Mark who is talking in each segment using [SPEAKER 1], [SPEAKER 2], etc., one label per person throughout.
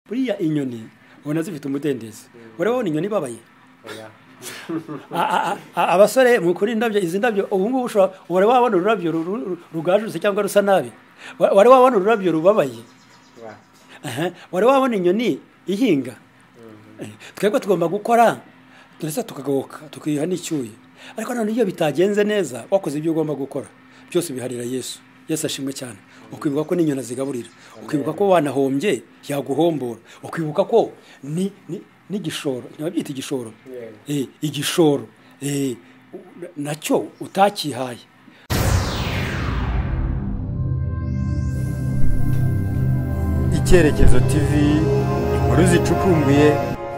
[SPEAKER 1] buriya inyoni ubona zifite umudendezo urabona inyoni ibabaye A- a- a- abasore mukuri indabyo izi ndabyo ubu ngubu ushobora wari wabona ururabyo ru- ru- rugajutse cyangwa rusa nabi Wa- wari wabona ururabyo rubabaye
[SPEAKER 2] oya
[SPEAKER 1] Aha, wari wabona inyoni ihinga twebwe tugomba gukora ndetse tukagoboka tukiha n'icyuye ariko none iyo bitagenze neza wakoze ibyo ugomba gukora byose biharira yesu yesu ashimwe cyane ukibuka ko n'inyoni zigaburira ukibuka ko wanahombye yaguhombora ukibuka ko ni ni- n'igishoro ntibabyita igishoro
[SPEAKER 2] Yeah.
[SPEAKER 1] Eh, igishoro eh, u- nacyo utakihaye
[SPEAKER 3] icyerekezo tv inkuru zicukumbuye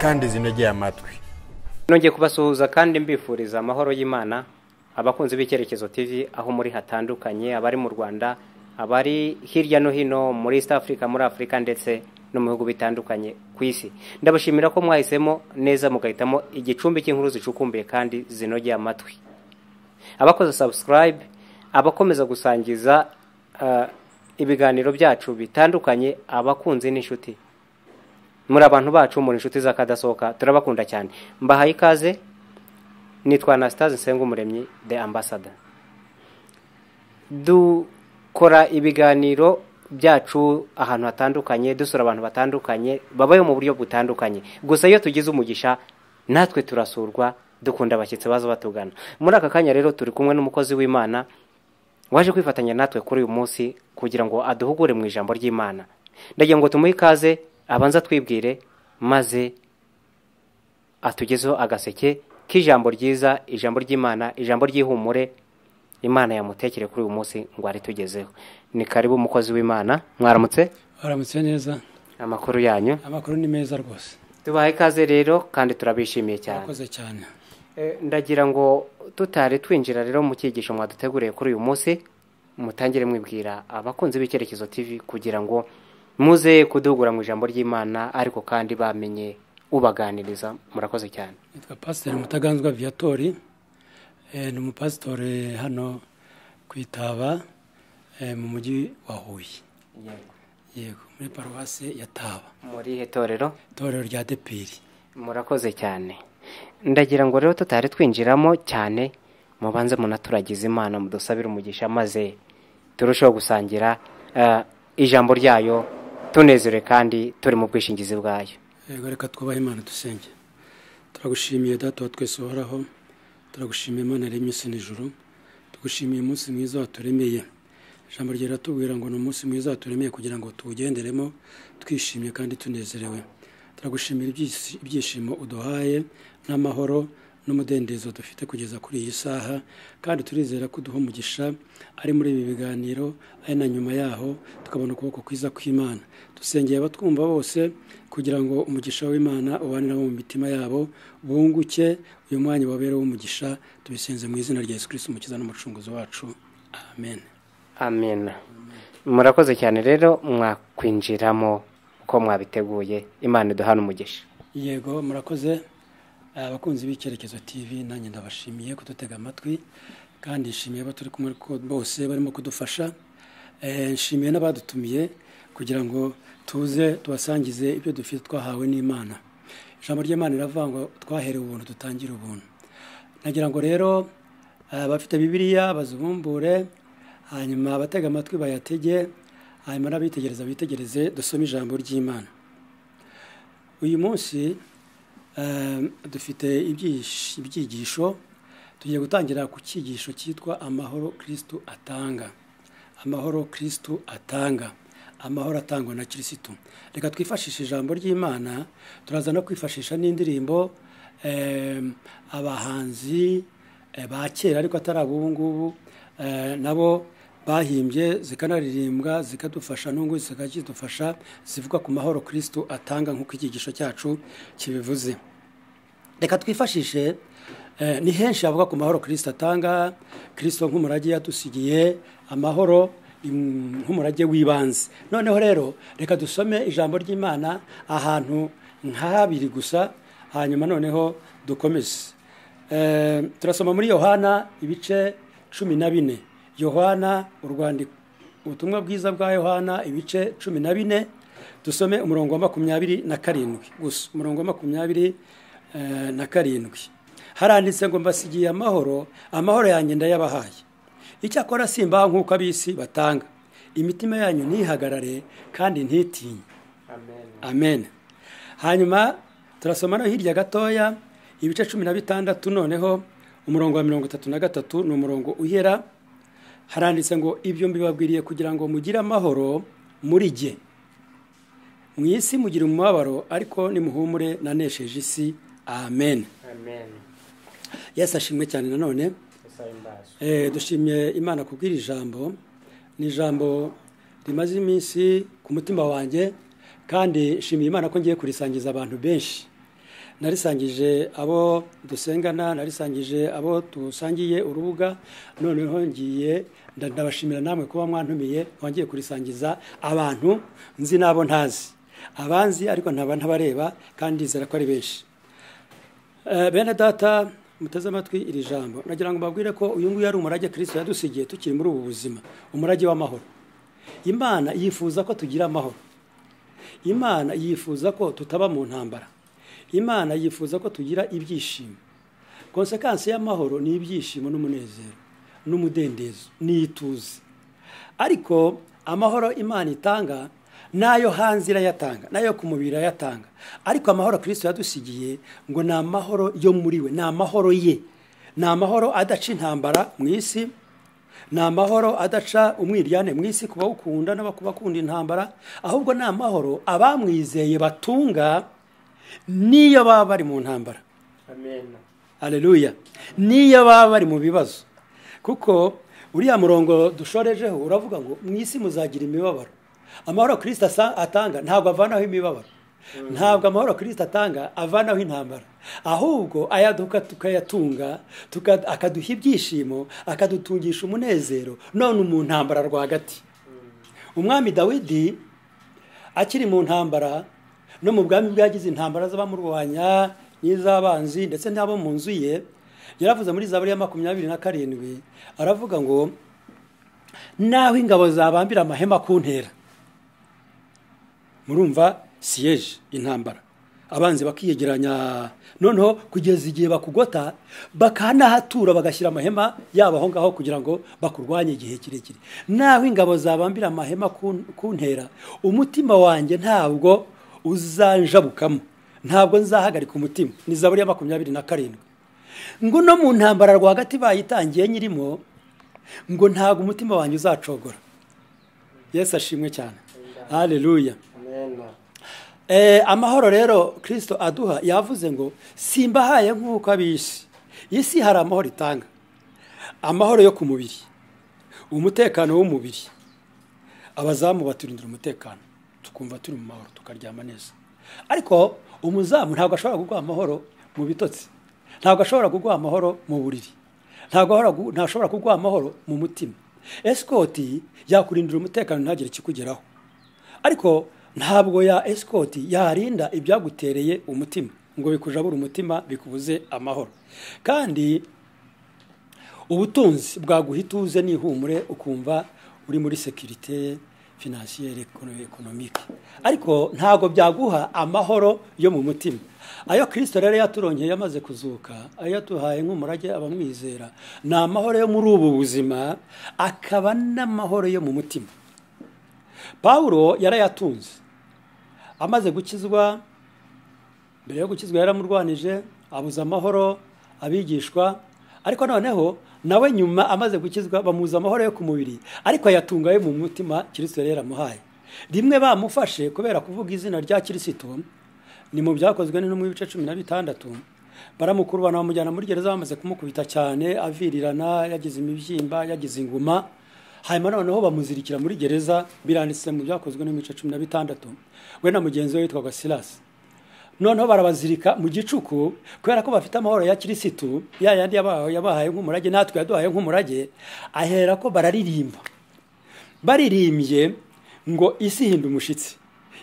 [SPEAKER 3] kandi zinogeye amatwi
[SPEAKER 2] nongeye kubasuhuza kandi mbifuriza amahoro y'imana abakunzi b'icyerekezo tv aho muri hatandukanye abari mu rwanda abari hirya no hino muri east africa muri afurika ndetse no mu bihugu bitandukanye ku isi ndabashimira ko mwahisemo neza mugahitamo igicumbi cy'inkuru zicukumbuye kandi zinogeye amatwi abakoze subscribe abakomeza gusangiza ah, ibiganiro byacu bitandukanye abakunzi n'inshuti muri abantu bacu muri inshuti z'akadasohoka turabakunda cyane mbahaye ikaze nitwa anastase nsengumuremyi the ambassador dukora ibiganiro byacu ahantu hatandukanye dusura abantu batandukanye babayo mu buryo butandukanye gusa iyo tugize umugisha natwe turasurwa dukunda abashyitsi baza batugana muri aka kanya rero turi kumwe n'umukozi w'imana waje kwifatanya natwe kuri uyu munsi kugira ngo aduhugure mu ijambo ry'imana ndagira ngo tumuhe ikaze abanza twibwire maze atugezeho agaseke k'ijambo ryiza ijambo ry'imana ijambo ry'ihumure imana yamutekere kuri uyu munsi ngo aritugezeho ni karibu umukozi w'imana mwaramutse
[SPEAKER 1] aramutse neza
[SPEAKER 2] amakuru yanyu
[SPEAKER 1] amakuru ni meza rwose
[SPEAKER 2] tubaha ikaze rero kandi turabishimiye cyane
[SPEAKER 1] akoze cyane
[SPEAKER 2] Eh, ndagira ngo tutari twinjira rero mu cyigisho mwaduteguriye kuri uyu munsi mutangire mwibwira abakunzi b'icyerekezo tv kugira ngo muze kuduhugura mu ijambo ry'imana ariko kandi bamenye ubaganiriza murakoze cyane
[SPEAKER 1] nitwa pasiteri mutaganzwa viyatori Eh, ni umupasitore hano ku itaba eh, mu mujyi wa huye yego muri paruwasi ya taba
[SPEAKER 2] murihe torero
[SPEAKER 1] itorero rya depiri
[SPEAKER 2] murakoze cyane ndagira ngo rero tutari twinjiramo cyane mubanze munaturagize imana mudusabire umugisha maze turusheho gusangira eh, ijambo ryayo tunezerewe kandi turi mu bwishingizi bwayo
[SPEAKER 1] yego reka twubahe imana dusenge turagushimiye data wa twese uhoraho turagushimiye imana yaremye isi n'ijuru tugushimiye umunsi mwiza waturemeye ijambo ryawe riratubwira ngo ni umunsi mwiza waturemeye kugira ngo tuwugenderemo twishimye kandi tunezerewe turagushimira ibyisi- ibyishimo uduhaye n'amahoro n'umudendezo dufite kugeza kuri iyi saha kandi turizera ko uduha umugisha ari muri ibi biganiro ari na nyuma yaho tukabona ukuboko kwiza kw'imana dusengeye abatwumva bose kugira ngo umugisha w'imana ubane nabo mu mitima yabo bunguke uyu mwanya wabera umugisha tubisenze mu izina rya yesu kirisiti umukiza n'umucunguzi wacu amen
[SPEAKER 2] amena murakoze cyane rero mwakwinjiramo uko mwabiteguye imana iduhana umugisha
[SPEAKER 1] yego murakoze abakunzi b'icyerekezo tv nanjye ndabashimiye kudutega amatwi kandi nshimiye abo turi kumwe ko bose barimo kudufasha Eh, nshimiye n'abadutumiye kugira ngo tuze tubasangize ibyo dufite twahawe n'imana ijambo ry'imana riravuga ngo twaherewe ubuntu dutangire ubuntu nagira ngo rero eh, abafite bibiliya bazibumbure hanyuma abatega amatwi bayatege hanyuma n'abitegereza bitegereze dusome ijambo ry'imana uyu munsi eh, dufite ibyish- ibyigisho tugiye gutangira ku cyigisho cyitwa amahoro kirisitu atanga amahoro kirisitu atanga amahoro atangwa na kirisitu reka twifashishe ijambo ry'imana turaza no kwifashisha n'indirimbo eh, abahanzi eh, ba kera ariko atari ab'ubu ngubu eh, nabo bahimbye zikanaririmbwa zikadufasha n'ubu zikadufasha zivuga ku mahoro kirisitu atanga nk'uko icyigisho cyacu kibivuze reka twifashishe eh, ni henshi havuga ku mahoro kirisito atanga kirisito nk'umurage yadusigiye amahoro mm, nk'umurage w'ibanze noneho rero reka dusome ijambo ry'imana ahantu nka habiri gusa hanyuma noneho dukomeze Eh, turasoma muri yohana ibice cumi na bine yohana urwandiko ubutumwa bwiza bwa yohana ibice cumi na bine dusome umurongo wa makumyabiri na karindwi gusa umurongo wa makumyabiri eh, na karindwi haranditse ngo mbasigiye amahoro amahoro yanjye ndayabahaye icyakora simbaha nk'uko abisi batanga imitima yanyu ntihagarare kandi ntitinye amen hanyuma turasoma no hirya gatoya ibice cumi na bitandatu noneho umurongo wa mirongo itatu na gatatu ni umurongo uhera haranditse ngo ibyo mbibabwiriye kugira ngo mugire amahoro muri jye mu isi mugira umubabaro ariko nimuhumure nanesheje isi amen
[SPEAKER 2] amen
[SPEAKER 1] yesu ashimwe cyane nanone
[SPEAKER 2] gusa imbazo
[SPEAKER 1] Eh, dushimiye imana kubw'iri jambo ni ijambo rimaze iminsi ku mutima wanjye kandi nshimiye imana ko ngiye kurisangiza abantu benshi narisangije abo dusengana narisangije abo dusangiye urubuga noneho ngiye nda- ndabashimira namwe kuba mwantumiye nkaba ngiye kurisangiza abantu nzi n'abo ntazi abanzi ariko ntaba ntabareba kandi nizera ko ari benshi Eh, bene data muteze amatwi iri jambo nagira ngo mbabwire ko uyu nguyu ari umurage kirisito yadusigiye tukiri muri ubu buzima umurage w'amahoro imana yifuza ko tugira amahoro imana yifuza ko tutaba mu ntambara imana yifuza ko tugira ibyishimo konsekansi y'amahoro ni ibyishimo n'umunezero n'umudendezo n'ituze ariko amahoro imana itanga nayo hanze irayatanga nayo ku mubiri irayatanga ariko amahoro kirisito yadusigiye ngo ni amahoro yo muri we ni amahoro ye ni amahoro adaca intambara mu isi ni amahoro adaca umwiryane mu isi ku bawukunda n'abakunda intambara ahubwo ni amahoro abamwizeye batunga n'iyo baba bari mu ntambara
[SPEAKER 2] amen
[SPEAKER 1] haleluya niyo baba bari mu bibazo kuko uriya murongo dushorejeho uravuga ngo mu isi muzagira imibabaro amahoro kirisita asa- atanga ntabwo avanaho imibabaro ntabwo amahoro kirisita atanga avanaho intambara ahubwo ayaduka tukayatunga tuka- akaduha ibyishimo akadutungisha umunezero none mu ntambara rwagati umwami dawidi akiri mu ntambara no mu bwami bwagize intambara z'abamurwanya n'iz'abanzi ndetse n'abo mu nzu ye yaravuze muri zaburi ya makumyabiri na karindwi aravuga ngo naho ingabo zabambira amahema ku ntera murumva siyeje intambara abanzi bakiyegeranya noneho kugeza igihe bakugota bakanahatura bagashyira amahema yabo aho ngaho kugira ngo bakurwanye igihe kirekire naho ingabo zabambira amahema ku- ku ntera umutima wanjye ntabwo uzanjabukamo ntabwo nzahagarika umutima ni zaburi ya makumyabiri na karindwi ngo no mu ntambara rwagati bayitangiye nyirimo ngo ntabwo umutima wanjye uzacogora yesu ashimwe cyane haleluya
[SPEAKER 2] amen
[SPEAKER 1] Eh, amahoro rero kirisito aduha yavuze ngo simbahaye nk'uko abisi isi hari amahoro itanga amahoro yo ku mubiri umutekano w'umubiri abazamu baturindira umutekano tukumva turi mu mahoro tukaryama neza ariko umuzamu ntabwo ashobora kuguha amahoro mu bitotsi ntabwo ashobora kuguha amahoro mu buriri ntabwo ahora gu- ntashobora kuguha amahoro mu mutima esikoti yakurindira umutekano ntagire ikikugeraho ariko ntabwo ya esikoti yarinda ibyagutereye umutima ngo bikujabure umutima bikubuze amahoro kandi ubutunzi bwaguha ituze n'ihumure ukumva uri muri sekirite finansiyere ekonomike ariko ntabwo byaguha amahoro yo mu mutima ayo kirisito rero yaturongeye yamaze kuzuka ayo yaduhaye nk'umurage abamwizera ni amahoro yo muri ubu buzima akaba n'amahoro yo mu mutima pawulo yarayatunze amaze gukizwa mbere yo gukizwa yaramurwanije abuza amahoro abigishwa ariko noneho nawe nyuma amaze gukizwa bamuza amahoro yo ku mubiri ariko ayatunga yo mu mutima kirisito yari yaramuhaye rimwe bamufashe kubera kuvuga izina rya kirisito ni mu byakozwe n'intumwa ibice cumi na bitandatu baramukurubana bamujyana muri gereza bamaze kumukubita cyane avirirana yagize imibyimba yagize inguma hanyuma noneho bamuzirikira muri gereza biranditse mu byakozwe n'imice cumi na bitandatu we na mugenzi we witwaga silasi noneho barabazirika mu gicuku kubera ko bafite amahoro ya kirisitu ya yandi yaba- yabahaye nk'umurage natwe yaduhaye nk'umurage ahera ko bararirimba baririmbye ngo isi hinda umushitsi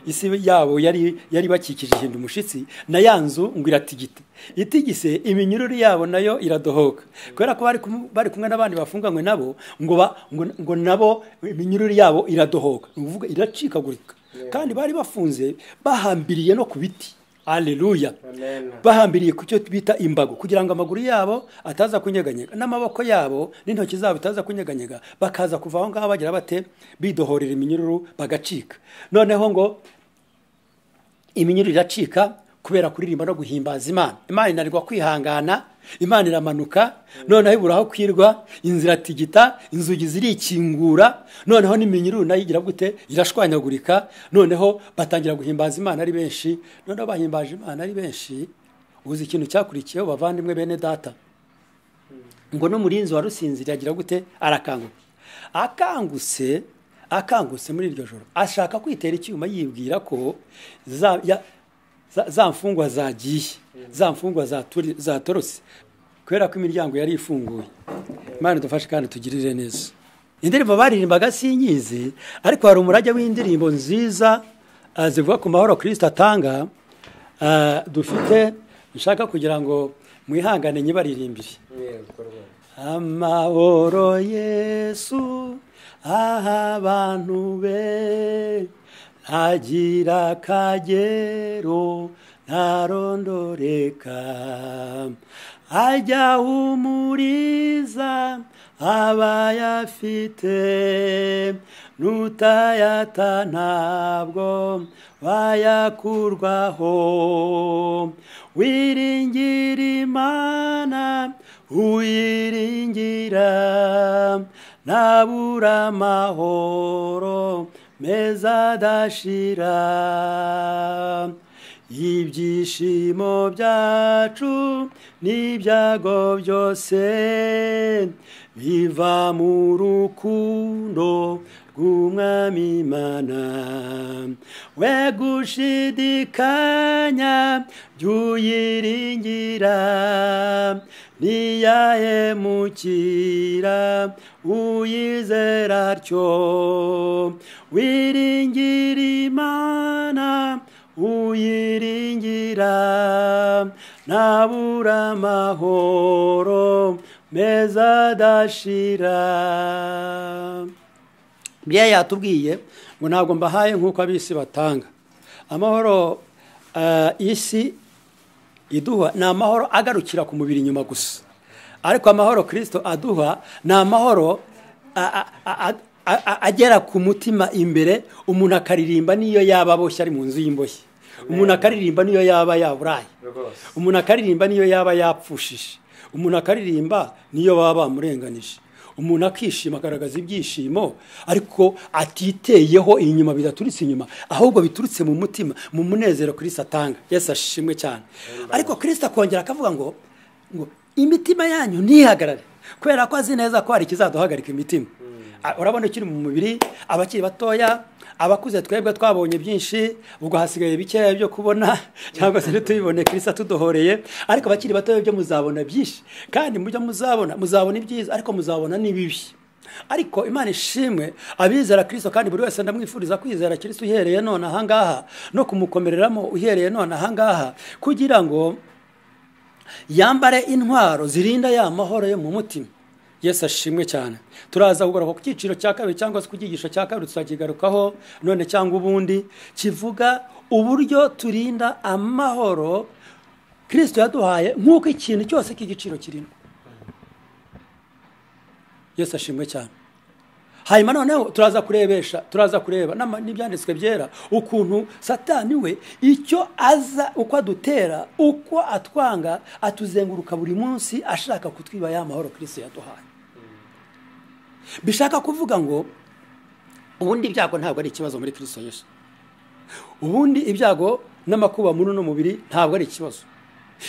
[SPEAKER 1] isi yabo yari yari bakikije hinda umushitsi na ya nzu ngo iratigita itigise iminyururu yabo nayo iradohoka kubera ko bari kumu- bari kumwe n'abandi bafunganywe nabo ngo ba- ngo ngo nabo iminyururu yabo iradohoka ni ukuvuga iracikagurika kandi bari bafunze bahambiriye no ku biti aleluya
[SPEAKER 2] Amen.
[SPEAKER 1] bahambiriye ku cyo bita imbago kugira ngo amaguru yabo ataza kunyeganyega n'amaboko yabo n'intoki zabo bitaza kunyeganyega bakaza kuva aho ngaho bagira bate bidohorera iminyururu bagacika noneho ngo iminyururu iracika kubera kuririmba no guhimbaza imana imana inanirwa kwihangana imana iramanuka noneho ibura aho kwirwa inzira tigita inzugi zirikingura noneho n'iminyururu nayo igira gute irashwanyagurika noneho batangira guhimbaza imana ari benshi noneho bahimbaje imana ari benshi uzi ikintu cyakurikiyeho bavandimwe bene data ngo n'umurinzi wa rusinzira agira gute arakanguka akangutse akangutse muri iryo joro ashaka kwitera icyuma yibwira ko za ya- za- za mfungwa zagiye za mfungwa zaturi- zatorotse kubera ko imiryango yari ifunguye imana idufashe kandi tugirire neza indirimbo baririmbaga sinyizi ariko hari umurage w'indirimbo nziza ah, zivuga ku mahoro kirisita atanga ah, dufite nshaka kugira ngo mwihangane nyibaririmbire amahoro yesu aha abantu be ntagira akagero ntarondoreka ajya humuriza abayafite n'utayata ntabwo bayakurwaho wiringira imana uyiringira ntabura amahoro meza adashira ibyishimo byacu n'ibyago byose biva mu rukundo rw'umwami imana we gushidikanya by'uyiringira ntiyahemukira uyizera atyo wiringira imana uyiringira ntabura amahoro meza adashira bya yatubwiye ngo ntabwo mbahaye nk'uko ab'isi batanga amahoro ah, isi iduha ni amahoro agarukira ku mubiri inyuma gusa ariko amahoro kirisito aduha ni amahoro a- a- a- a- a- agera ku mutima imbere umuntu akaririmba n'iyo yaba aboshye ari mu nzu y'imboshye umuntu akaririmba n'iyo yaba yaburaye
[SPEAKER 2] Rwose.
[SPEAKER 1] umuntu akaririmba niyo yaba yapfushije umuntu akaririmba niyo baba bamurenganije umuntu akishima agaragaza ibyishimo ariko atiteyeho inyuma bidaturitse inyuma ahubwo biturutse mu mutima mu munezero kirisita atanga yesu ashimwe cyane ariko kirisita akongera akavuga ngo ngo imitima yanyu ntihagarare kubera ko azi neza ko hari ikizaduhagarika imitima Ah, urabona ukiri mu mubiri abakiri batoya abakuze twebwe twabonye byinshi ubwo hasigaye bikeya byo kubona cyangwa se ntitubibone kirisa tuduhoreye ariko abakiri batoya byo muzabona byinshi kandi mu byo muzabona muzabona ibyiza ariko muzabona n'ibibi ariko imana ishimwe abizera kirisito kandi buri wese ndamwifuriza kwizera kirisito uhereye none ahangaha no kumukomereramo uhereye none ahangaha kugira ngo yambare intwaro zirinda ya mahoro yo mu mutima yesu ashimwe cyane turaza kugaruka ku cyiciro cya kabiri cyangwa se ku cyigisho cya kabiri tuzakigarukaho none cyangwa ubundi kivuga uburyo turinda amahoro kirisito yaduhaye nk'uko ikintu cyose cy'igiciro kirimo yesu ashimwe cyane hanyuma noneho turaza kurebesha turaza kureba n'ama- n'ibyanditswe byera ukuntu satani we icyo aza uko adutera uko atwanga atuzenguruka buri munsi ashaka kutwiba ya mahoro kirisito yaduhaye bishaka kuvuga ngo ubundi ibyago ntabwo ari ikibazo muri kirisito yesu ubundi ibyago n'amakuba muri uno mubiri ntabwo ari ikibazo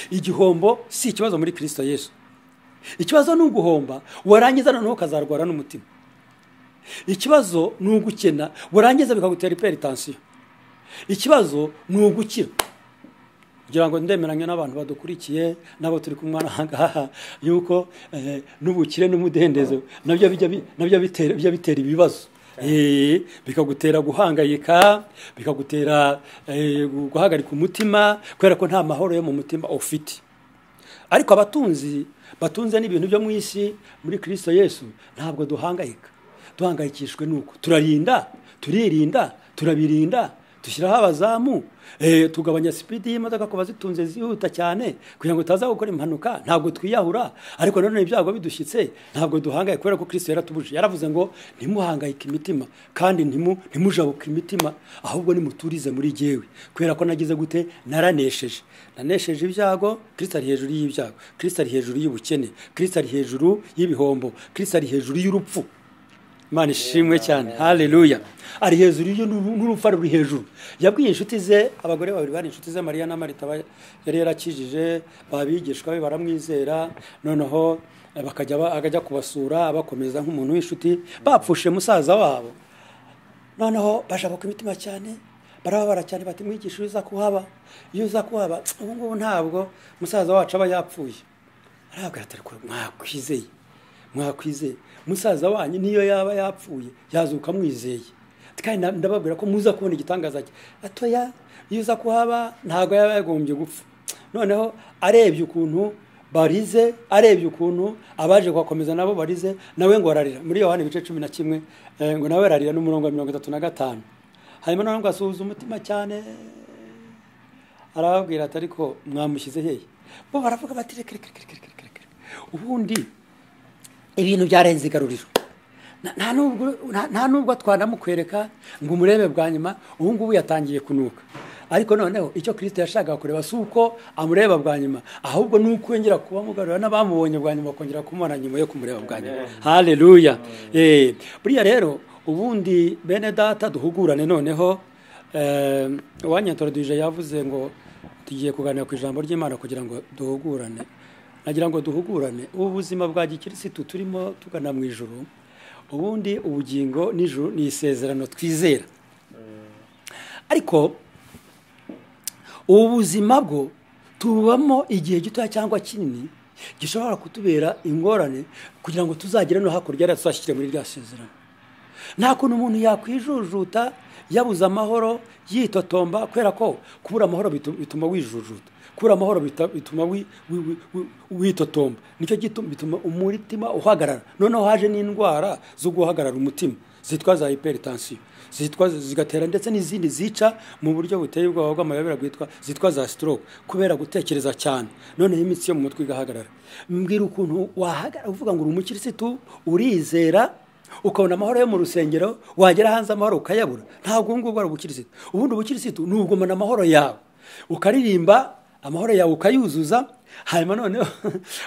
[SPEAKER 1] igihombo si ikibazo muri kirisito yesu ikibazo ni uguhomba warangiza noneho ukazarwara n'umutima ikibazo ni ugukena warangiza bikagutera iperitansiyo ikibazo ni ugukira kugira ngo ndemeranye n'abantu badukurikiye n'abo turi kumwe ahangaha yuko eh, n'ubukire n'umudendezo nabyo bijya bi- nabyo bitera bijya bitera ibibazo Eh, bikagutera guhangayika bikagutera eh, guhagarika umutima kubera ko nta mahoro yo mu mutima ufite ariko abatunzi batunze n'ibintu byo mu isi muri kirisito yesu ntabwo duhangayika duhangayikishwe nuko turarinda turirinda turabirinda dushyiraho abazamu eh, tugabanya sipidi y'imodoka ku bazitunze zihuta cyane kugira ngo tutaza gukora impanuka ntabwo twiyahura ariko nanone ibyago bidushyitse ntabwo duhangaye kubera ko kristo yaratubuje yaravuze ngo ntimuhangayike imitima kandi ntimu- ntimujabuke imitima ahubwo nimuturize muri jyewe kubera ko nagize gute naranesheje nanesheje ibyago kristo ari hejuru y'ibyago kristo ari hejuru y'ubukene kristo ari hejuru y'ibihombo kristo ari hejuru y'urupfu imana ishimwe cyane haleluya ari hejuru y'u- n'urupfu ruri hejuru yabwiye inshuti ze abagore babiri bari inshuti ze mariya na marita ba- yari yarakijije babigishwa be baramwizera noneho eh, bakajya ba- akajya kubasura abakomeza nk'umuntu w'inshuti bapfushe musaza wabo noneho bashabuka imitima cyane barababara cyane bati mwigisha iyo uza kuhaba iyo uza kuhaba ubu ngubu ntabwo musaza wacu aba yapfuye arababwira ati "Ariko mwakwizeye mwakwizeye musaza wanyu niyo yaba yapfuye yazuka mwizeye Ati, kandi na- ndababwira ko muza kubona igitangaza cye atoya iyo uza kuhaba ntabwo yaba yagombye gupfa noneho arebye ukuntu barize arebye ukuntu abaje kuhakomeza nabo barize nawe ngo ararira muri yohani ibice cumi na kimwe eh, ngo nawe ararira n'umurongo wa mirongo itatu na gatanu hanyuma noneho ngo asuhuza umutima cyane arababwira ati ariko mwamushyize hehe bo baravuga bati reka reka reka reka reka reka ubundi ibintu byarenze igaruriro Na- nta nubwo- nta- nta nubwo twanamukwereka ngo umurebe bwa nyuma ubu ngubu yatangiye kunuka ariko noneho icyo kirisito yashakaga kureba si uko amureba bwa nyuma ahubwo ni uko yongera kubamugarura n'abamubonye bwa nyuma bakongera kumubona nyuma yo kumureba bwa nyuma haleluya Eh, buriya rero ubundi bene data duhugurane noneho eh, uwanyatorudije yavuze ngo tugiye kuganira ku ijambo ry'imana kugira ngo duhugurane nagira ngo duhugurane ubu buzima bwa gikirisitu turimo tugana mu ijuru ubundi ubugingo n'ijuru ni isezerano twizera ariko ubu buzima bwo tubamo igihe gitoya cyangwa kinini gishobora kutubera ingorane kugira ngo tuzagere no hakurya yari tuzashyire muri rya sezerano nta kuntu umuntu yakwijujuta yabuze amahoro yitotomba kubera ko kubura amahoro bitu- bituma wijujuta kubura amahoro bita- bituma wi- wi- wi- wi- witotomba nicyo gituma bituma umutima uhagarara noneho haje n'indwara zo guhagarara umutima zitwa za hypertension zitwa zigatera ndetse n'izindi zica mu buryo buteye ubwoba bw'amayobera bwitwa zitwa za stroke kubera gutekereza cyane noneho imitsi yo mu mutwe igahagarara mbwira ukuntu wahagarara uvuga ngo uri umukirisitu urizera ukabona amahoro yo mu rusengero wagera hanze amahoro ukayabura ntabwo ubungubu ari ubukirisitu ubundi ubukirisitu ni ugumana amahoro yawe ukaririmba amahoro yawe ukayuzuza hanyuma noneho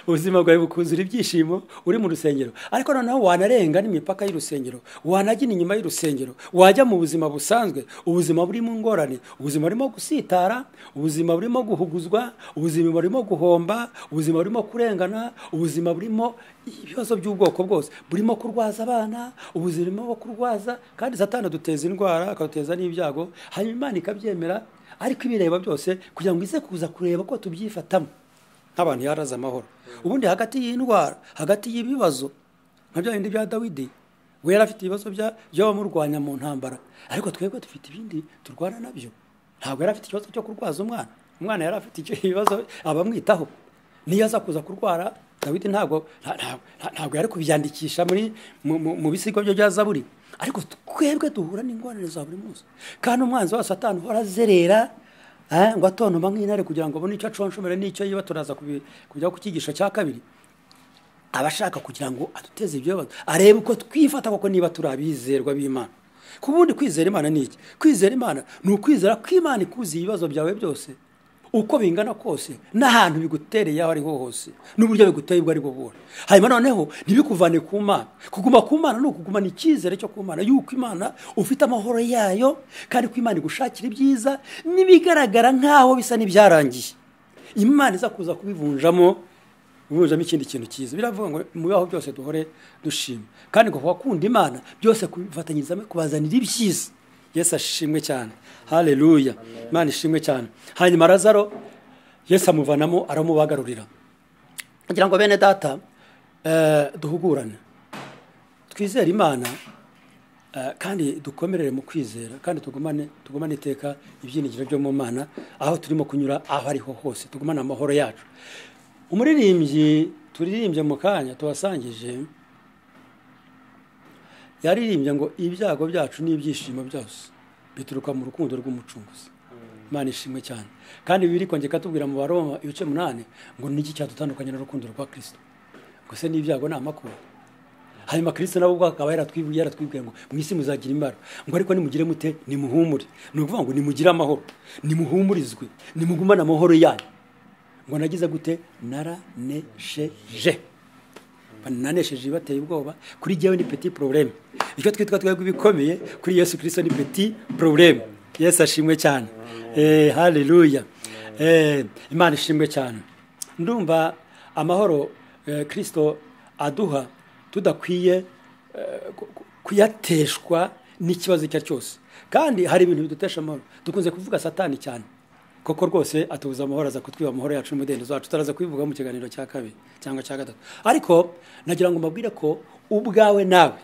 [SPEAKER 1] ubuzima bwawe bukuzura ibyishimo uri mu rusengero ariko noneho wanarenga n'imipaka y'urusengero wanagina inyuma y'urusengero wajya mu buzima busanzwe ubuzima burimo ingorane ubuzima burimo gusitara ubuzima burimo guhuguzwa ubuzima burimo guhomba ubuzima burimo kurengana ubuzima burimo ibibazo by'ubwoko bwose burimo kurwaza abana ubuzima bwo kurwaza kandi satana duteza indwara akaduteza n'ibyago hanyuma imana ikabyemera ariko ibireba byose kugira ngo ize kuza kureba ko tubyifatamo nk'abantu yaraze amahoro ubundi hagati y'indwara hagati y'ibibazo nka bya bindi bya dawidi we yari afite ibibazo bya- by'abamurwanya mu ntambara ariko twebwe dufite ibindi turwana nabyo ntabwo yari afite ikibazo cyo kurwaza umwana umwana yari afite icyo- ibibazo abamwitaho niyo aza kuza kurwara dawidi ntabwo nta- nta- nta- ntabwo yari kubyandikisha muri mu- mu mu bisigo bye bya zaburi ariko twebwe duhura n'ingorane za buri munsi kandi umwanzi wa satani uhora azerera Eh, ngo atontoma nk'intare kugira ngo abone icyo aconshomere n'icyo yiba turaza kubi- kujya ku cyigisho cya kabiri aba ashaka kugira ngo aduteze ibyo bibazo arebe uko twifata koko niba turi abizerwa b'imana ku bundi kwizera imana ni iki kwizera imana ni ukwizera ko imana ikuzi ibibazo byawe byose uko bingana kose n'ahantu bigutereye aho ariho hose n'uburyo biguteye ubwo aribwo bwose hanyuma noneho ntibikuvane ku mana kuguma ku mana ni ukugumana icyizere cyo ku mana yuko imana ufite amahoro yayo kandi ko imana igushakira ibyiza n'ibigaragara nk'aho bisa n'ibyarangiye imana iza kuza kubivunjamo ubujamo ikindi kintu cyiza biravuga ngo mu bibaho byose duhore dushima kandi ngo wakunda imana byose kubifatanyiriza hamwe, kubazanira ibyiza yesu ashimwe cyane haleluya imana ishimwe cyane hanyuma razaro yesu amuvanamo aramubagarurira kugira ngo bene data eh, duhugurane twizere imana eh, kandi dukomerere mu kwizera kandi tugumane tugumane iteka ibyiringiro byo mu mana aho turimo kunyura aho ariho hose tugumane amahoro yacu umuririmbyi turirimbye mu kanya tubasangije yaririmbye ngo ibyago byacu n'ibyishimo byose bituruka mu rukundo rw'umucunguzi imana ishimwe cyane kandi biri kongera tubwira mu baroma ibice munani ngo ni iki cyadutandukanye n'urukundo rwa kirisito gusa n'ibyago ni amakuru hanyuma kirisito nawe ubwo akaba yaratwibwiye yaratwibwiye ngo mu isi muzagira imbaraga ngo ariko nimugire mute nimuhumure ni ukuvuga ngo nimugire amahoro nimuhumurizwe nimugumane amahoro yanyu ngo nagize gute naranesheje bananesheje bateye ubwoba kuri jyewe ni peti porobuleme icyo twitwa twebwe ibikomeye kuri yesu kirisito ni peti porobuleme yesu ashimwe cyane eee hariruya eee imana ishimwe cyane ndumva amahoro eh, kirisito aduha tudakwiye eh, ku- ku- kuyateshwa n'ikibazo icyo ari cyo cyose kandi hari ibintu bidutesha amahoro dukunze kuvuga satani cyane koko rwose atubuza amahoro aza kutwiba amahoro yacu n'umudendezo wacu tutaraza kubivuga mu kiganiro cya kabiri cyangwa cya gatatu ariko nagira ngo mbabwire ko ubwawe nawe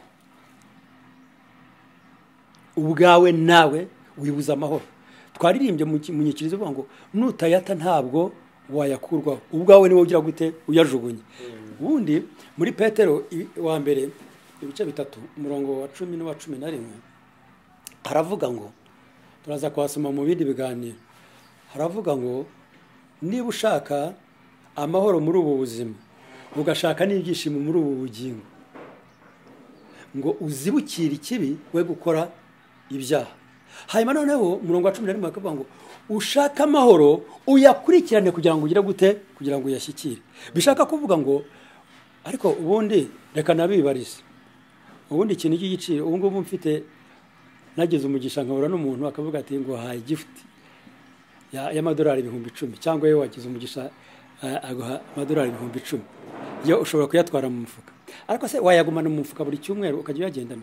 [SPEAKER 1] ubwawe nawe wibuza amahoro twaririmbye mu ki- mu nyikirizo ivuga ngo nutayata ntabwo wayakurwaho ubwawe niwe ugira gute uyajugunye ubundi muri petero i- wa mbere ibice bitatu umurongo wa cumi n'uwa cumi na rimwe haravuga ngo turaza kuhasoma mu bindi biganiro haravuga ngo niba ushaka amahoro muri ubu buzima ugashaka n'ibyishimo muri ubu bugingo ngo uzibukire ikibi we gukora ibyaha hanyuma noneho umurongo wa cumi na rimwe bakavuga ngo ushaka amahoro uyakurikirane kugira ngo ugire gute kugira ngo uyashyikire bishaka kuvuga ngo ariko ubundi reka nabibarize ubundi ikintu cy'igiciro ubu ngubu mfite nagize umugisha nkahura n'umuntu akavuga ati ngo haye gifuti ya- y'amadolari ibihumbi icumi cyangwa iyo wagize umugisha eh, aguha amadolari ibihumbi icumi yo ushobora kuyatwara mu mufuka ariko se wayagumana mu mufuka buri cyumweru ukajya uyagendana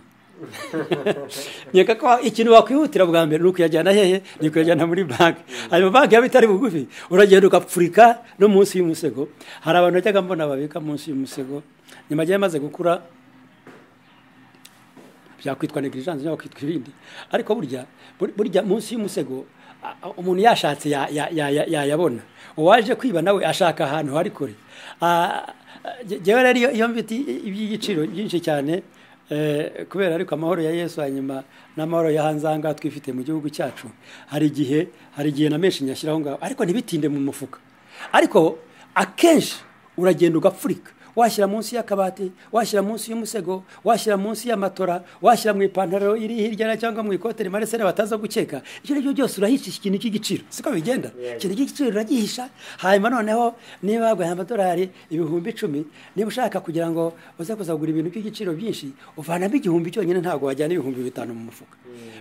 [SPEAKER 1] nyeka ko ikintu wakwihutira bwa mbere ni ukuyajyana hehe ni ukuyajyana muri banki hanyuma banki yaba itari bugufi uragenda ugapfurika no munsi y'umusego hari abantu bajyaga mbona babika munsi y'umusego nyuma agiye amaze gukura byakwitwa negligence cyangwa kwitwa ibindi ariko burya bur- burya munsi y'umusego a- a- umuntu yashatse ya- ya- ya- ya- yayabona uwaje kwiba nawe ashaka ahantu hari kure Ah, je- jewe rero iyo- iyo mfite i- iby'igiciro byinshi cyane eh, kubera ariko amahoro ya yesu hanyuma n'amahoro ya hanze aha ngaha twifite mu gihugu cyacu hari igihe hari igihe na menshi nyashyiraho ngaho ariko ntibitinde mu mufuka ariko akenshi uragenda ugapfurika washyira munsi y'akabati washyira munsi y'umusego washyira munsi y'amatora washyira mu ipantaro iri hirya na- cyangwa mu ikote rimarisere bataza gukeka icyo ari cyo cyose urahisha iki kintu cy'igiciro siko bigenda ikintu cy'igiciro uragihisha hanyuma noneho niba baguhaye amadolari ibihumbi icumi niba ushaka kugira ngo uze kuzagura ibintu by'igiciro byinshi uvanamo igihumbi cyonyine ntabwo wajyana ibihumbi bitanu mu mufuka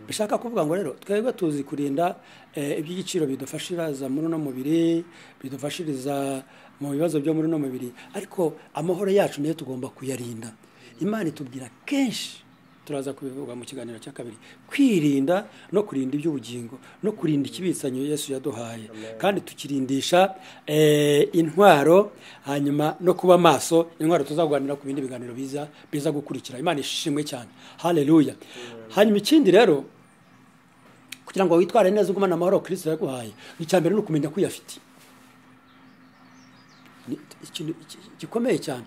[SPEAKER 1] bishaka kuvuga ngo rero twebwe tuzi kurinda eh, iby'igiciro bidufashiriza muri uno mubiri bidufashiriza mu bibazo byo muri uno mubiri ariko amahoro yacu niyo tugomba kuyarinda imana itubwira kenshi turaza kubivuga mu kiganiro cya kabiri kwirinda no kurinda iby'ubugingo no kurinda ikibitsanyo yesu yaduhaye kandi tukirindisha eh, intwaro hanyuma no kuba maso intwaro tuzaguganira ku bindi biganiro biza biza gukurikira imana ishimwe cyane haleluya hanyuma ikindi rero kugira ngo witware neza ugumane amahoro kirisito yaguhaye icya mbere ni ukumenya ko uyafite ni ikintu iki- gikomeye cyane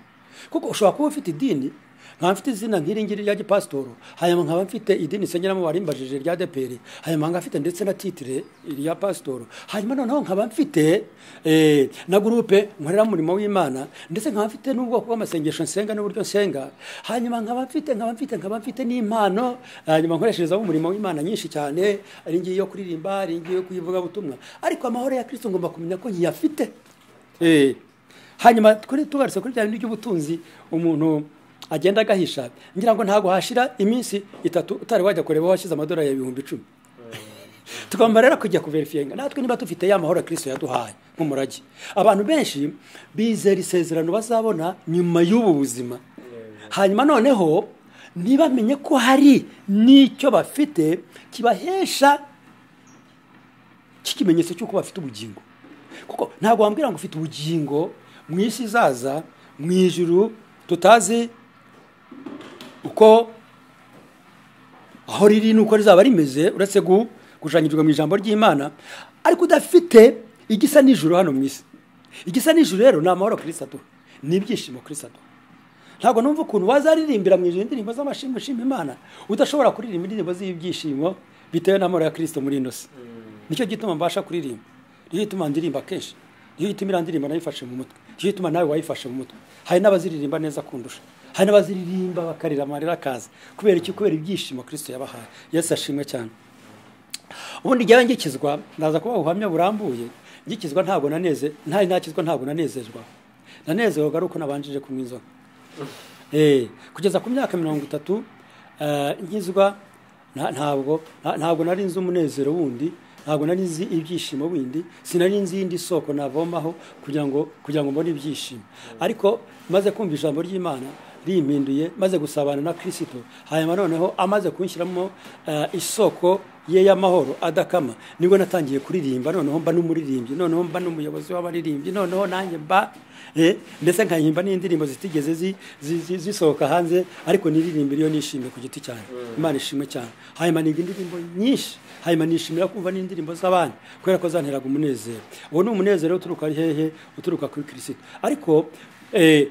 [SPEAKER 1] kuko ushobora kuba ufite idini nkaba mfite izina nk'iri ngiri rya gipasitoro hanyuma nkaba mfite idini isengeramo warimbajije rya deperi hanyuma nkaba mfite ndetse na titire rya pasitoro hanyuma noneho nkaba mfite eh, na gurupe nkorera umurimo w'imana ndetse nkaba mfite n'ubwoko bw'amasengesho nsenga n'uburyo nsenga hanyuma nkaba mfite nkaba mfite nkaba mfite n'impano hanyuma nkoresherezamo umurimo w'imana nyinshi cyane ari ngiyi yo kuririmba ari ngiyi yo kuyivugabutumwa ariko amahoro ya kirisito ngomba kumenya ko nyiyafite Eh, hanyuma kuri tugarutse kuri bya bintu by'ubutunzi umuntu agenda agahisha ngira ngo ntabwo hashira iminsi itatu utari wajya kureba aho washyize amadolari ya ibihumbi icumi tugomba rero kujya kuverifiyenga natwe niba dufite ya mahoro ya kirisito yaduhaye nk'umurage abantu benshi bizera isezerano bazabona nyuma y'ubu buzima hanyuma noneho ntibamenye ko hari n'icyo bafite kibahesha cy'ikimenyetso cy'uko bafite ubugingo kuko ntabwo wambwira ngo ufite ubugingo mu isi izaza mu ijuru tutazi uko aho riri n'uko rizaba rimeze uretse gu- gushushanyirizwa mu ijambo ry'imana ariko udafite igisa n'ijuru hano mu isi igisa n'ijuru rero ni amahoro kirisito ni ibyishimo kirisito ntabwo numva ukuntu wazaririmbira mu ijoro indirimbo z'amashimwe ushima imana udashobora kuririmba indirimbo z'ibyishimo bitewe n'amahoro ya kirisito muri ino si nicyo gituma mbasha kuririmba nicyo gituma ndirimba kenshi nicyo gituma iriya ndirimbo nayifashe mu mutwe nicyo gituma nawe wayifashe mu mutwe hari n'abaziririmba neza kundusha hari n'abaziririmba bakarira amarira akaza kubera iki kubera ibyishimo kirisito yabahaye yesu ashimwe cyane ubundi njyawe ngikizwa ndaza kuba ubuhamya burambuye ngikizwa ntabwo naneze ntari nakizwa ntabwo nanezerwa nanezerwaga ari uko nabanjije kunywa inzoga Eh, kugeza ku myaka mirongo itatu eh, ngizwa nta- ntabwo nta- ntabwo nari nzi umunezero wundi ntabwo nari nzi ibyishimo bindi sinari nzi iyindi soko navomaho kugira ngo kugira ngo mbone ibyishimo ariko maze kumva ijambo ry'imana rimpinduye maze gusabana na kirisito hanyuma noneho amaze kunshyiramo eh, isoko ye y'amahoro adakama nibwo natangiye kuririmba noneho mba n'umuririmbyi noneho mba n'umuyobozi w'abaririmbyi noneho nanjye mba eh, ndetse nkahimba n'indirimbo zitigeze zi- zi- zi- zisohoka hanze ariko niririmba iyo nishimiye ku giti cyane imana ishimwe cyane hanyuma niga indirimbo nyinshi hanyuma nishimira kumva n'indirimbo z'abandi kubera ko zanteraga umunezero uwo ni umunezero uturuka hehe uturuka kuri kirisito ariko eh,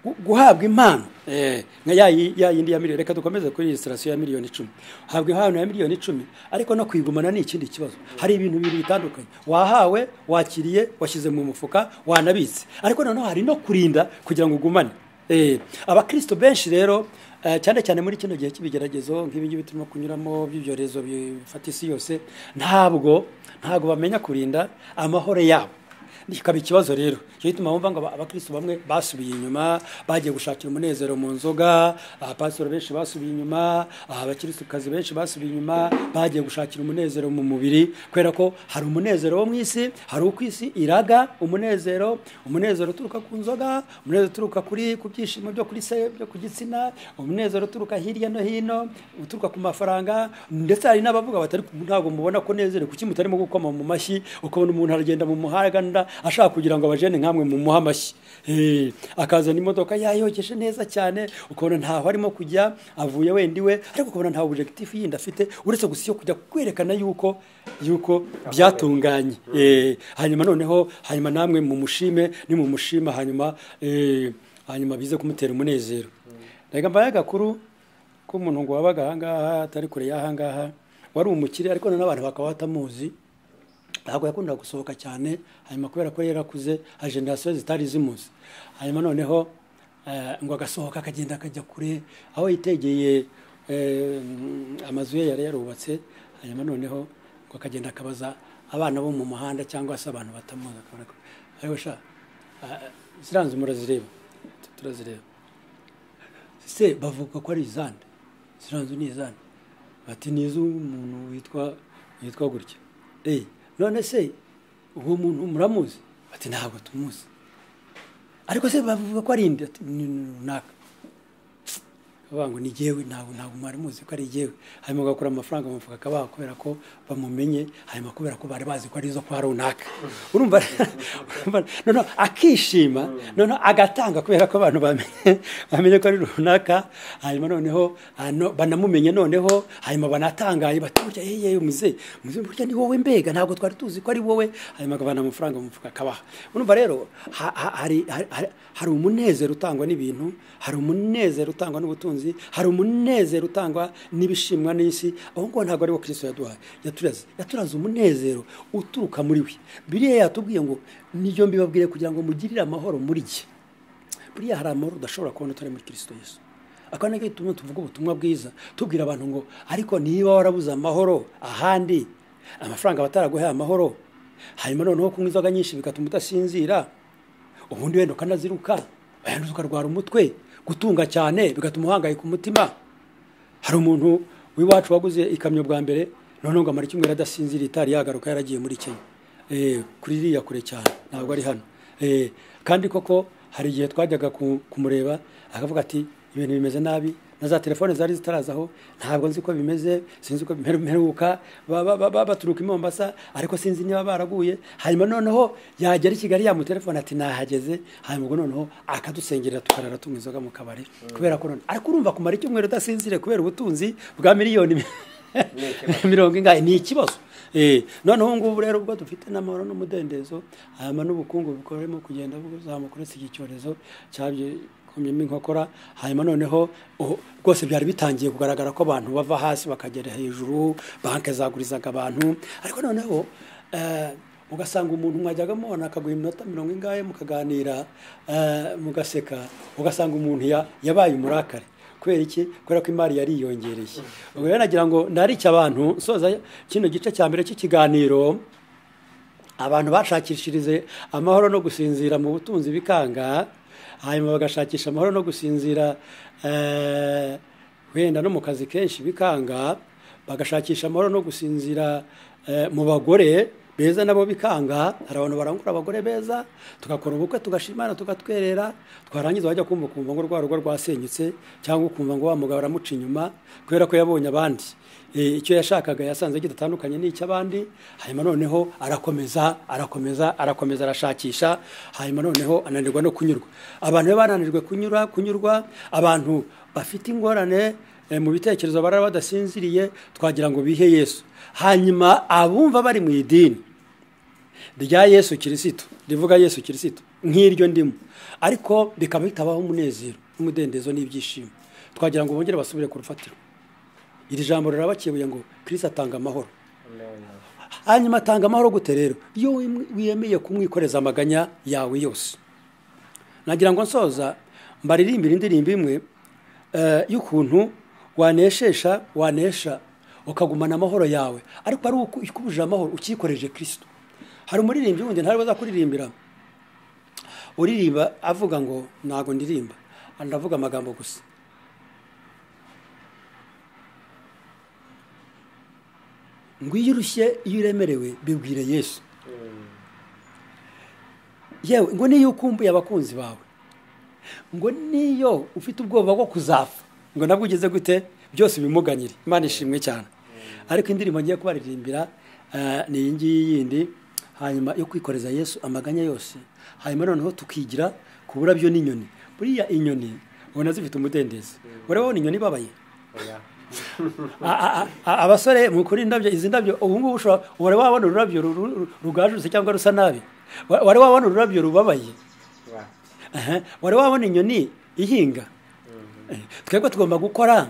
[SPEAKER 1] gu- guhabwa impano eh, nka ya yi- ya yindi ya miliyoni reka dukomeze kuri resitarasiyo ya miliyoni icumi uhabwa impano ya miliyoni icumi ariko no kuyigumana ni ikindi kibazo hari ibintu bibiri bitandukanye wahawe wakiriye washyize mu mufuka wanabitse ariko noneho hari no kurinda kugira ngo ugumane Eh, abakristo benshi rero eh, cyane cyane muri kino gihe cy'ibigeragezo nk'ibi ngibi turimo kunyuramo by'ibyorezo bifata isi yose ntabwo ntabwo bamenya kurinda amahoro yabo bikaba ikibazo rero icyo gituma bumva ngo aba- abakristo bamwe basubiye inyuma bagiye gushakira umunezero mu nzoga abapasitoro benshi basubiye inyuma abakirisukazi benshi basubiye inyuma bagiye gushakira umunezero mu mubiri kubera ko hari umunezero wo mu isi hari uko isi iraga umunezero umunezero uturuka ku nzoga umunezero uturuka kuri ku byishimo byo kuri se byo ku gitsina umunezero uturuka hirya no hino uturuka ku mafaranga ndetse hari n'abavuga batari ntabwo mubona ko nezere kuki mutarimo gukoma mu mashyi ukabona umuntu aragenda mu muhanda ashaka kugira ngo abajene nkamwe mu muha amashyi Eh, akazana imodoka yayogeje neza cyane ukabona ntaho arimo kujya avuye wendi we ariko ukabona nta objectif yindi afite uretse gusa iyo kujya kwerekana yuko yuko byatunganye Eh, hanyuma noneho hanyuma namwe mumushime nimumushima hanyuma eh, hanyuma bize kumutera umunezero reka mbaye agakuru k'umuntu ngo wabaga ahangaha atari kure y'ahangaha wari umukire ariko noneho abantu bakaba batamuzi ntabwo yakundaga gusohoka cyane hanyuma kubera ko yarakuze hari generasiyo zitari zimuzi hanyuma noneho eh, ngo agasohoka akagenda akajya kure aho yitegeye eh, amazu ye yari yarubatse hanyuma noneho ngo akagenda akabaza abana bo mu muhanda cyangwa se abantu batamuzi akabona ko "Ayo sha ah, ziriya nzu murazireba turazireba se bavuga ko ari izande ziriya nzu ni izande bati ni iz'umuntu witwa witwa gutya Eh, none se uwo muntu muramuzi bati ntabwo tumuzi ariko se bavuga ko ari indi ati ni runaka bavuga ngo ni jyewe ntabwo ntabwo mwari muzi ko ari jyewe hanyuma bagakura amafaranga mu mufuka akabaha kubera ko bamumenye hanyuma kubera ko bari bazi ko ari izo kwa runaka urumva urumva- noneho akishima noneho agatanga kubera ko abantu bamenye bamenye ko ari runaka hanyuma noneho hano- banamumenye noneho hanyuma banatangaye bati burya yeye umuze burya ni wowe mbega ntabwo twari tuzi ko ari wowe hanyuma akavana amafaranga mu mufuka akabaha urumva rero ha- ha- hari hari- hari- hari umunezero utangwa n'ibintu hari umunezero utangwa n'ubutunzi hari umunezero utangwa n'ibishimwa n'isi aho ngaho ntabwo ariwo kirisito yaduhaye yaturaze yaturaze umunezero uturuka muri we biriya yatubwiye ngo nibyo mbibabwire kugira ngo mugirire amahoro muri jye buriya hari amahoro udashobora kubona utari muri kirisito yesu akaba nacyo gituma tuvuga ubutumwa bwiza tubwira abantu ngo ariko niba warabuze amahoro ahandi amafaranga bataraguhaye amahoro hanyuma noneho kunywa inzoga nyinshi bigatuma udasinzira ubundi wenda ukanaziruka wayanduza ukarwara umutwe gutunga cyane bigatuma uhangayika umutima hari umuntu w'iwacu waguze ikamyo bwa mbere noneho ngo amara icyumweru adasinzira itari yagaruka yaragiye muri kenya Eh, kuri iriya kure cyane ntabwo ari hano Eh, kandi koko hari igihe twajyaga ku- kumureba akavuga ati ibintu bimeze nabi na za telefone zari zitarazaho ntabwo nzi uko bimeze sinzi uko bimere- bimeruka ba- ba- ba- ba- baturuka i mombasa ariko sinzi niba baraguye hanyuma noneho yagera i kigali yamutelefone ati nahageze hanyuma ubwo noneho akadusengerera tukarara tunywa inzoga mu kabari kubera ko none ariko urumva kumara icyumweru udasinzire kubera ubutunzi bwa miliyoni mirongo ingahe ni ikibazo Eh, noneho ubu ngubu rero ubwo dufite n'amahoro n'umudendezo hanyuma n'ubukungu bukoremo kugenda buzamuka uretse iki cyorezo cyabye komyemo inkokora hanyuma noneho oh, rwose byari bitangiye kugaragara ko abantu bava hasi bakagera hejuru banki zagurizaga abantu ariko noneho eh, ugasanga umuntu mwajyaga mubona akaguha iminota mirongo ingahe mukaganira eh, mugaseka ugasanga umuntu ya- yabaye umurakare kubera iki kubera ko imari yari yiyongereye ubwo rero nagira ngo ndarike abantu nsoza kino gice cya mbere cy'ikiganiro abantu bashakishirize amahoro no gusinzira mu butunzi bikanga hanyuma bagashakisha amahoro no gusinzira eh, wenda no mu kazi kenshi bikanga bagashakisha amahoro no gusinzira eh, mu bagore beza nabo bikanga hari abantu barangura abagore beza tugakora ubukwe tugashimana tugatwerera twarangiza wajya kumva ukumva ngo rwa rugo rwasenyutse cyangwa ukumva ngo wa mugabo aramuca inyuma kubera ko yabonye abandi Eh, icyo yashakaga yasanze kidatandukanye n'icy'abandi hanyuma noneho arakomeza arakomeza arakomeza arashakisha hanyuma noneho ananirwa no kunyurwa abantu iyo bananijwe kunyura kunyurwa abantu bafite ingorane eh, mu bitekerezo barara badasinziriye twagira ngo bihe yesu hanyuma abumva bari mu idini rya yesu kirisito rivuga yesu kirisito nk'iryo ndimo ariko bikaba bitabaho umunezero n'umudendezo n'ibyishimo twagira ngo bongere basubire ku rufatiro iri jambo rirabakebuye ngo kirisi atanga amahoro hanyuma atanga amahoro gute rero iyo wim- wiyemeye kumwikoreza amaganya yawe yose nagira ngo nsoza mbaririmbire indirimbo imwe eh, y'ukuntu waneshesha wanesha ukagumana amahoro yawe ariko ari uko ikubujije amahoro ukikoreje kirisito hari umuririmbyi wundi ntari buza kuririmbira uririmba avuga ngo ntago ndirimba ndavuga amagambo gusa ngo iyo urushye iyo uremerewe bibwire yesu yewe ngo niyo ukumbuye abakunzi bawe ngo niyo ufite ubwoba bwo kuzapfa ngo nabwo ugeze gute byose ubimuganyire imana ishimwe cyane ariko indirimbo ngiye kubaririmbira eh, ni iyi ngiyi yindi hanyuma yo kwikoreza yesu amaganya yose hanyuma noneho tukigira ku burabyo n'inyoni buriya inyoni ubona zifite umudendezo urabona inyoni ibabaye A- a- a- abasore mukuri indabyo izi ndabyo ubu ngubu ushobora wari wabona ururabyo ru- ru- rugajutse cyangwa rusa nabi Wa- wari wabona ururabyo rubabaye Aha, wari wabona inyoni ihinga Eh, twebwe tugomba gukora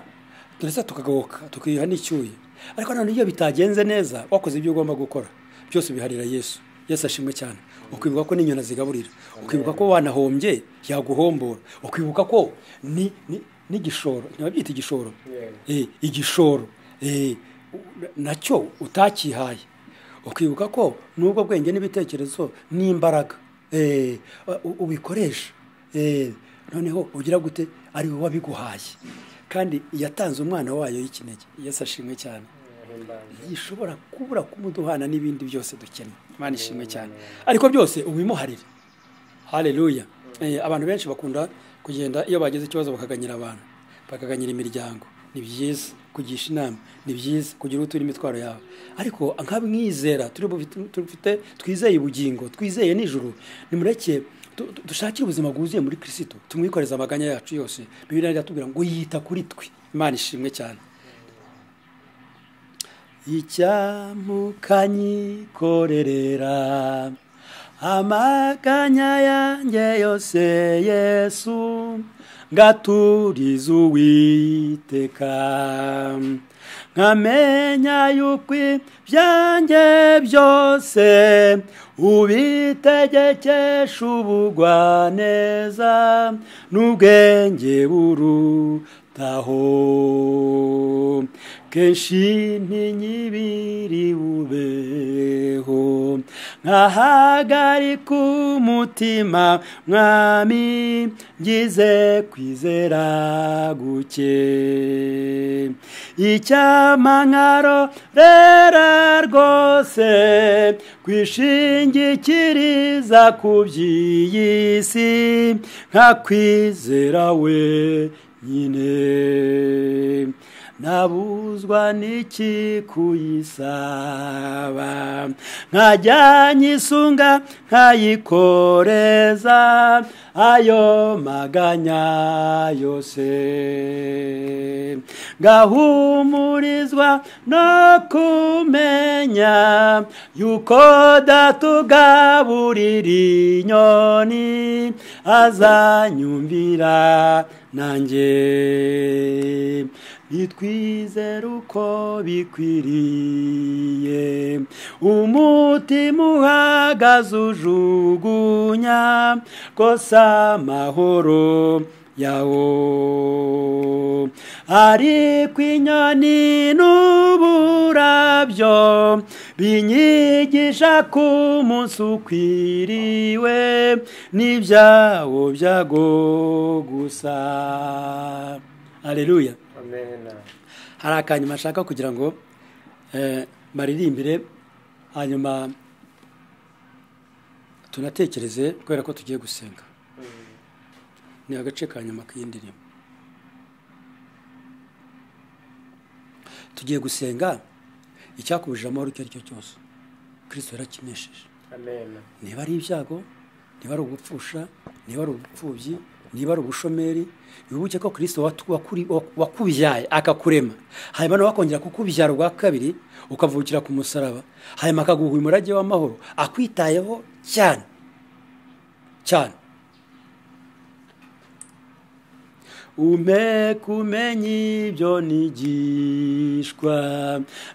[SPEAKER 1] ndetse tukagabuka tukiha n'icyuye ariko none iyo bitagenze neza wakoze ibyo ugomba gukora byose biharira yesu yesu ashimwe cyane ukibuka ko n'inyoni zigaburira ukibuka ko wanahombye yaguhombora ukibuka ko ni ni- n'igishoro ntibabyita igishoro Eh, igishoro eh, u- nacyo utakihaye ukibuka ko n'ubwo bwenge n'ibitekerezo n'imbaraga eh, u- ubikoresha Eh, noneho ugira gute ari wowe wabiguhaye kandi yatanze umwana wayo y'ikinege yesu ashimwe cyane yishobora kubura kumuduhana n'ibindi byose dukeneye imana ishimwe cyane ariko byose ubimuharire haleluya Eh, abantu benshi bakunda kugenda iyo bagize ikibazo bakaganyira abantu bakaganyira imiryango ni byiza kugisha inama ni byiza kugira uwo utura imitwaro yawe ariko nk'abamwizera turi bufite- tufite twizeye ubugingo twizeye nijoro nimureke tu- tu- dushakire ubuzima bwuzuye muri kirisito tumwikoreze amaganya yacu yose bibiriya iratubwira ngo yita kuri twe imana ishimwe cyane icyamukanyikorerera amaganya yanjye yose yesu ngaturiza uwiteka nkamenya yuko ibyanjye byose ubitegekesha ubugwaneza n'ubwenge burutaho kenshi ntinyibiri bubeho nkahagarika umutima mwami ngize kwizera guke icyamankaro rera rwose kwishingikiriza ku by'iyi si nkakwizera we nyine nabuzwa n'iki kuyisaba nkajya nyisunga nkayikoreza ayo maganya yose ngahumurizwa no kumenya yuko datugaburira inyoni azanyumvira nanjye nitwizere uko bikwiriye umutima uhagaze ujugunya kose amahoro yawo ariko inyoni n'uburabyo binyigisha ko umunsi ukwiriwe n'ibyawo byago gusa areruya hari akanyuma ashaka kugira ngo eh, baririmbire hanyuma tunatekereze kubera ko tugiye gusenga ni agace ka nyuma k'iyi ndirimbo tugiye gusenga icyakubujije amahoro icyo ari cyo cyose kirisito yarakinesheje niba ari ibyago niba ari ugupfusha niba ari ubupfubyi niba ari ubushomeri wibuke ko kirisito watu- wakuri- wa- wakubyaye akakurema hanyuma nawe akongera kukubyara ubwa kabiri ukavukira ku musaraba hanyuma akaguha umurage w'amahoro akwitayeho cyane cyane ume kumenya ibyo nigishwa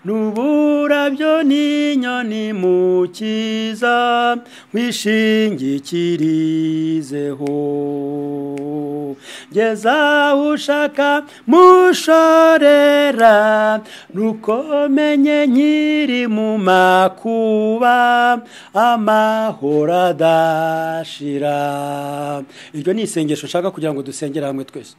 [SPEAKER 1] n'uburabyo n'inyoni mukiza mwishingikirizeho ngeza ushaka mushorera nuko menye nkiri mu makuba amahoro adashira iryo ni isengesho nshaka kugira ngo dusengere hamwe twese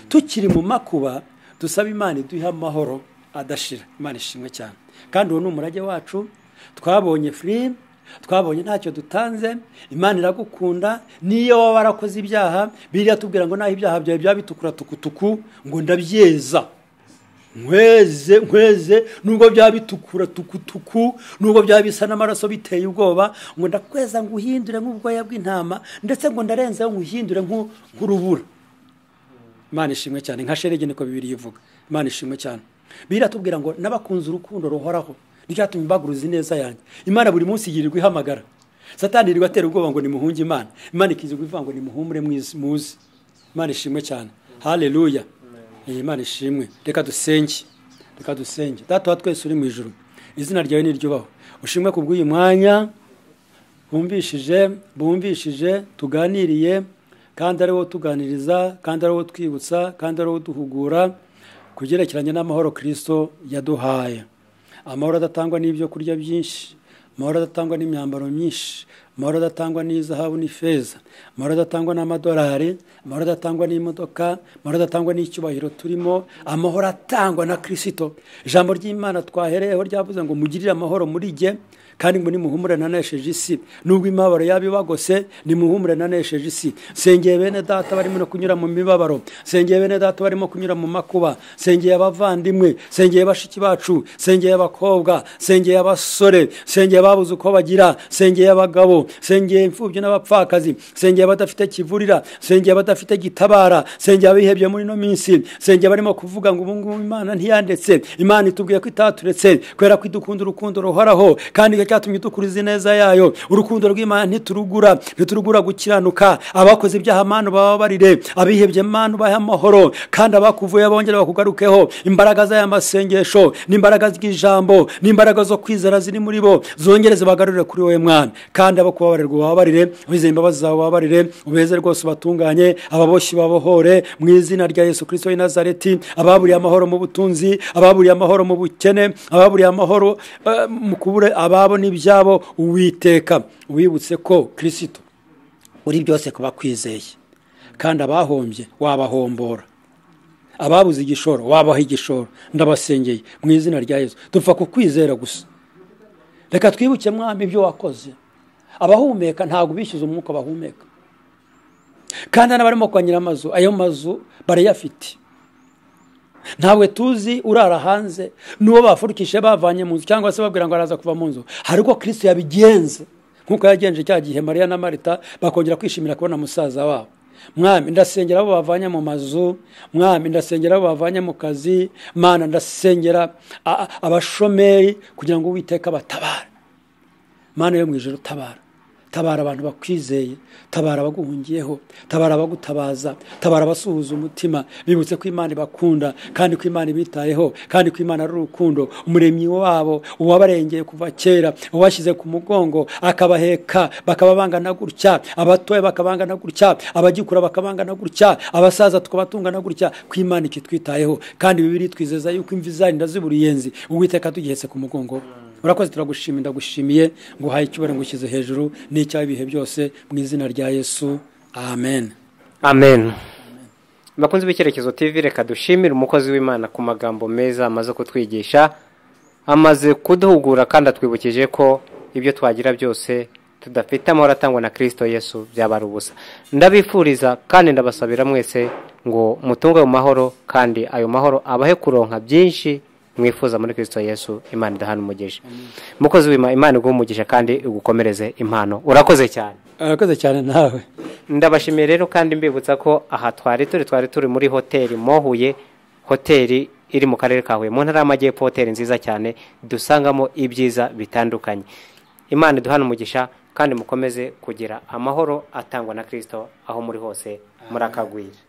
[SPEAKER 1] tukiri mu makuba dusaba imana iduha amahoro adashira imana ishimwe cyane kandi uwo ni umurage wacu twabonye firimu twabonye ntacyo dutanze imana iragukunda niyo waba warakoze ibyaha biriya tubwira ngo naho ibyaha byawe byaba bitukura tukutuku ngo ndabyeza nkweze nkweze nubwo byaba bitukura tukutuku nubwo byaba bisa n'amaraso biteye ubwoba ngo ndakweza ngo uhindure nk'ubwoya bw'intama ndetse ngo ndarenzeho ngo uhindure nk'u- nk'urubura imana ishimwe cyane nka sherege niko bibiri ivuga imana ishimwe cyane biriya tubwira ngo n'abakunze urukundo ruhoraho ryatumye mbaguruza ineza yanjye imana buri munsi yirirwa ihamagara satani yirirwa atera ubwoba ngo nimuhunge imana imana ikizirwa ivuga ngo nimuhumure mwiz- muze imana ishimwe cyane haleluya iyi imana ishimwe reka dusenge reka dusenge data wa twese uri mu ijoro izina ryawe niryubaho ushimwe ku bw'uyu mwanya bumvishije bumvishije tuganiriye kandi ari wo tuganiriza kandi ari wo twibutsa kandi ari wo duhugura ku byerekeranye n'amahoro kirisito yaduhaye amahoro adatangwa n'ibyo kurya byinshi amahoro adatangwa n'imyambaro myinshi amahoro adatangwa n'izahabu n'ifeza amahoro adatangwa n'amadolari amahoro adatangwa n'imodoka amahoro adatangwa n'icyubahiro turimo amahoro atangwa na kirisito ijambo ry'imana twahereyeho ryavuze ngo mugirire amahoro muri jye kandi ngo nimuhumure nanesheje isi nubwo imibabaro yaba ibagose nimuhumure nanesheje isi sengeye bene data barimo no kunyura mu mibabaro sengeye bene data barimo kunyura mu makuba sengeye abavandimwe sengeye bashiki bacu sengeye abakobwa sengeye abasore sengeye babuze uko bagira sengeye abagabo sengeye imfubyi n'abapfakazi sengeye abadafite kivurira sengeye abadafite gitabara sengeye abihebye muri ino minsi sengeye barimo kuvuga ngo ubu ngubu imana ntiyandetse imana itubwiye ko itaturetse kubera ko idukunda urukundo ruhoraho kandi icyo cyatumye dukuriza ineza yayo urukundo rw'imana ntiturugura ntiturugura gukiranuka abakoze ibyaha mana ubababarire abihebye mana ubahe amahoro kandi abakuvuye bongere bakugarukeho imbaraga z'aya masengesho n'imbaraga z'ijambo n'imbaraga zo kwizera ziri muri bo zongere zibagarurire kuri wowe mwana kandi abo kubabarirwa ubababarire abizeye imbabazi zawe ubababarire ubeze rwose ubatunganye ababoshyi babohore mu izina rya yesu kirisito w'i nazareti ababuriye amahoro mu butunzi ababuriye amahoro mu bukene ababuriye amahoro eh, mu kubura ababo n'ibyabo uwiteka wibutse ko kirisito uri byose kuba kwizeye kandi abahombye wabahombora ababuze igishoro wabaha igishoro ndabasengeye mu izina rya yesu dupfa ku kwizera gusa reka twibuke mwami ibyo wakoze abahumeka ntabwo bishyuza umwuka bahumeka kandi n'abarimo kwanyira amazu ayo mazu barayafite ntabwo tuzi urara hanze n'uwo bafurikije bavanye mu nzu cyangwa se babwira ngo araza kuva mu nzu hari uko kirisito yabigenze nk'uko yagenje cya gihe mariya na marita bakongera kwishimira kubona musaza wabo mwami ndasengera abo bavanye mu mazu mwami ndasengera abo bavanye mu kazi mana ndasengera a- a- abashomeri kugira ngo uwiteka batabare mana yo mu ijoro tabara tabara abantu bakwizeye tabara abaguhungiyeho tabara abagutabaza tabara abasuhuza umutima bibutse ko imana ibakunda kandi ko imana ibitayeho kandi ko imana ari urukundo umuremyi wabo uwabarengeye kuva kera ubashyize ku mugongo akabaheka bakaba bangana gutya abatoya bakabangana gutya abagikura bakabangana gutya abasaza tukaba gutya ko imana ikitwitayeho kandi bibiri twizeza yuko imvi zarinda zibura uruyenzi uwiteka tugihetse ku mugongo urakoze turagushima ndagushimiye ngo uhaye icyubahiro ngo ushyize hejuru n'icyaha ibihe byose mu izina rya yesu amen
[SPEAKER 2] amen bakunze b'icyerekezo tv reka dushimire umukozi w'imana ku magambo meza amaze kutwigisha amaze kuduhugura kandi atwibukije ko ibyo twagira byose tudafite amahoro atangwa na kirisito yesu byabara ubusa ndabifuriza kandi ndabasabira mwese ngo mutunge ayo mahoro kandi ayo mahoro abahe kuronka byinshi mwifuza muri kirisito yesu imana idahana umugisha mukozi w'imana imana iguha umugisha kandi igukomereze impano urakoze cyane
[SPEAKER 1] urakoze cyane nawe
[SPEAKER 2] ndabashimiye rero kandi mbibutsa ko aha twari turi twari turi muri hoteli mohuye hoteli iri mu karere ka huye mu ntara y'amajyepfo hoteli nziza cyane dusangamo ibyiza bitandukanye imana iduhana umugisha kandi mukomeze kugira amahoro atangwa na kirisito aho muri hose murakagwira